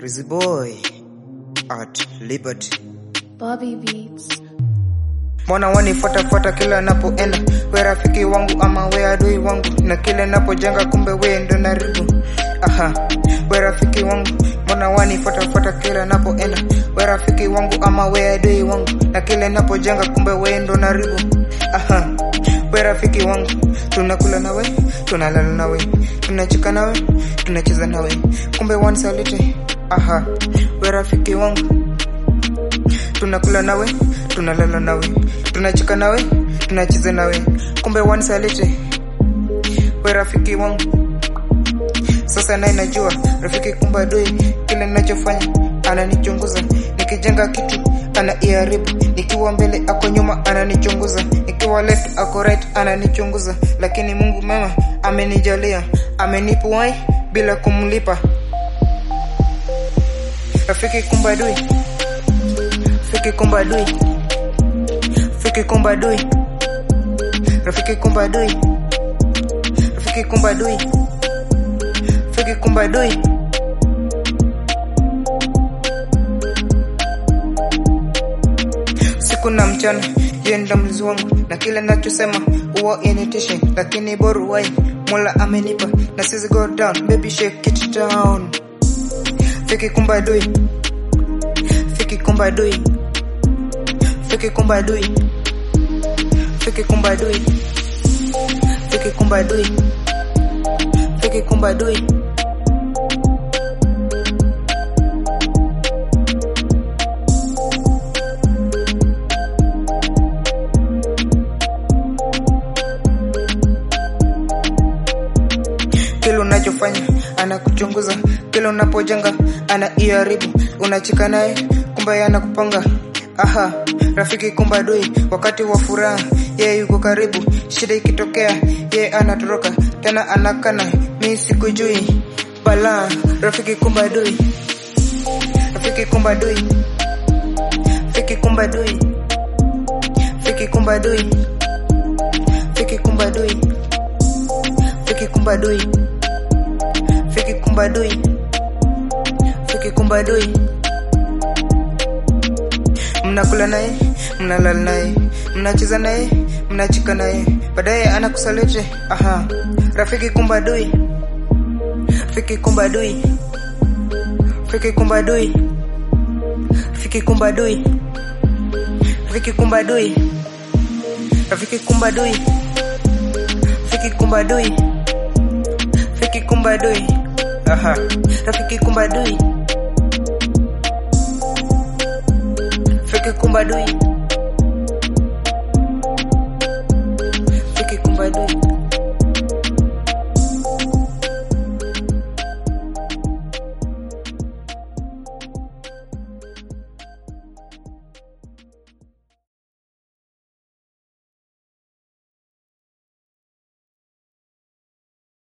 Rizzy Boy at Liberty. Bobby Beats. Mbona wanifuatafuata kila napoenda, we rafiki wangu ama we adui wangu, na kile napojenga kumbe we ndo naribu. Aha, we rafiki wangu, mbona wanifuatafuata kila napoenda, we rafiki wangu ama we adui wangu, na kile napojenga kumbe we ndo naribu. Aha, we rafiki wangu, tunakula nawe, tunalala nawe, tunacheka nawe, tunacheza nawe, kumbe wanisaliti. Aha, we rafiki wangu tunakula nawe tunalala nawe tunacheka nawe tunacheza nawe kumbe wanisaliti we rafiki wangu sasa naye najua rafiki kumbe adui kile ninachofanya ananichunguza nikijenga kitu anaiharibu nikiwa mbele ako nyuma ananichunguza nikiwa left ako right ananichunguza lakini mungu mema amenijalia amenipa wai bila kumlipa rafiki kumbe adui Rafiki kumba adui Rafiki kumba adui Rafiki kumba adui Rafiki kumba adui Rafiki kumba adui Siku na mchana yeye ndo mlinzi wangu na kila nachosema huwa initishe lakini boru wai Mola amenipa na sizi go down baby shake it down Fiki kumba adui Fiki kumba adui Fiki kumba adui Fiki kumba adui Fiki kumba adui Fiki kumba adui kile unachofanya anakuchunguza kile unapojenga anaiharibu unacheka naye kumbe anakupanga aha rafiki kumbe adui wakati wa furaha yeye yuko karibu shida ikitokea yeye anatoroka tena anakana mi sikujui bala rafiki kumbe adui rafiki kumbe adui rafiki kumbe adui rafiki kumbe adui rafiki kumbe adui rafiki kumbe adui Fiki kumba adui Fiki kumba adui Mnakula naye, mnalala naye, mnacheza naye, mnachika naye, baadaye anakusaliti. Aha, rafiki kumba adui, fiki kumba adui, fiki kumba adui, fiki kumba adui, fiki kumba adui, rafiki kumba adui, fiki kumba adui, fiki kumba adui. Aha, rafiki kumba adui, fiki kumba adui.